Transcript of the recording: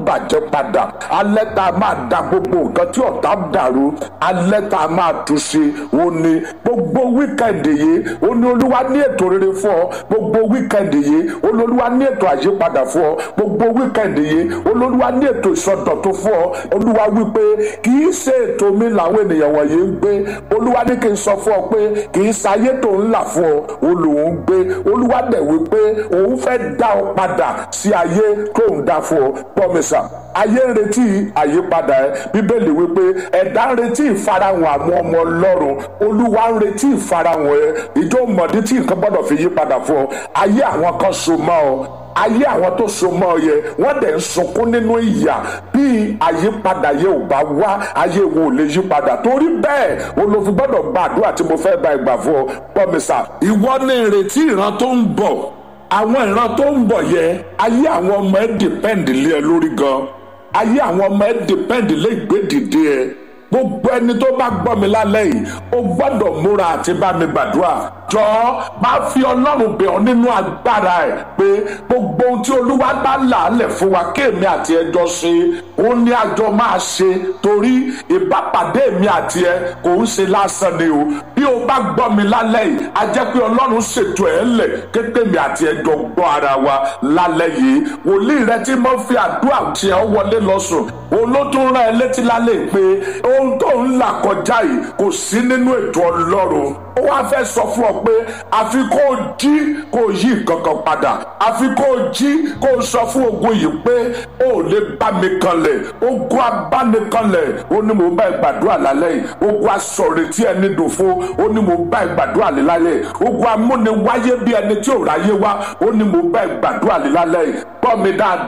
bàjẹ́ padà alẹ́ tá a máa da gbogbo nǹkan tí ọ̀tá dàrú alẹ́ tá a máa tún ṣe ó ní gbogbo wíkẹ̀ndì yìí ó ní olúwa ní ètò rere fún ọ gbogbo wíkẹ̀ndì yìí ó ní olúwa ní ètò àyípadà fún ọ gbogbo wíkẹ̀ndì yìí ó ní olúwa ní ètò ìsọdọ̀tun fún ọ olúwa wípé kì í ṣe ètò mi làwọn ènìyàn wọ̀nyí ń gbé olúwa ní kí n sọ fún ọ pé kì í ṣayé tó ń là fún ọ olùwọ́n ń gbé olúwa dẹ̀ wípé òun fẹ́ dá ọ padà sí ayé tó ń dá fún ọ pọ́mísà ayé ń retí àyípadà ẹ bíbélì wípé ẹ̀dá ń retí ìfarahàn àwọn ọmọ ọlọ́run olúwa ń retí ìfarahàn ẹ ìjọ mọ̀dí tí nǹkan gbọ́dọ̀ fi yí padà fún ọ ayé àwọn kan so mọ́ ọ ayé àwọn tó so mọ́ ọ yẹ wọ́n dẹ̀ ń sunkún nínú ìyà bí àyípadà yẹ ò bá wá ayé wo ò lè yí padà torí bẹ́ẹ̀ olófin gbọ́dọ̀ gba àdúrà tí mo fẹ́ bá ìgbà fún ọ pọ́mísà ìwọ ní ìrètí ìran tó ń bọ̀ àwọn ìran tó ń bọ̀ yẹ ayé àwọn ọmọ ẹ dìpẹ́ǹdì lé ẹ lórí gan ayé àwọn ọmọ ẹ dìpẹ́ǹdì lé ìgbédìde ẹ gbogbo ẹni tó bá gbọ́ mi lálẹ́ yìí ó gbọ́dọ̀ múra àti bá mi gbàdúrà jọ máa fi ọlọ́run bẹ̀ ọ́ nínú agbára ẹ̀ pé gbogbo ohun tí olúwa bá làálẹ̀ fún wa kéèmí àti ẹjọ́ ṣe ó ní àjọ máa ṣe torí ìbápàdé mi àti ẹ kò ń ṣe lásán ni o bí o bá gbọ́ mi lálẹ́ yìí a jẹ́ pé ọlọ́run ṣètò ẹ̀ lẹ̀ kékéèmí àti ẹjọ́ gbọ́ ara wa lálẹ́ yìí wòlíì rẹ tí mo fi àdúrà tiẹ̀ wọlé lọ́sùn olótún rán ẹ létí lálẹ́ pé ohun tó ń là kọjá yìí kò sí nínú ètò ọlọ́run ó wá fẹ́ sọ fún ọ pé àfi kó o jí kó o yí kankan padà àfi kó o jí kó o sọ fún ogun yìí pé o ò lè bá mi kanlẹ̀ ogun abánikanlẹ̀ ó ní mo bá ìgbàdúrà lálẹ́ yìí ogun asọ̀rètí ẹni dùn fún ó ní mo bá ìgbàdúrà lálẹ́ yìí ogun amúniwáyé bí ẹni tí ò ráyé wá ó ní mo bá ìgbàdúrà lálẹ́ yìí gbọ́ mi dáadáa.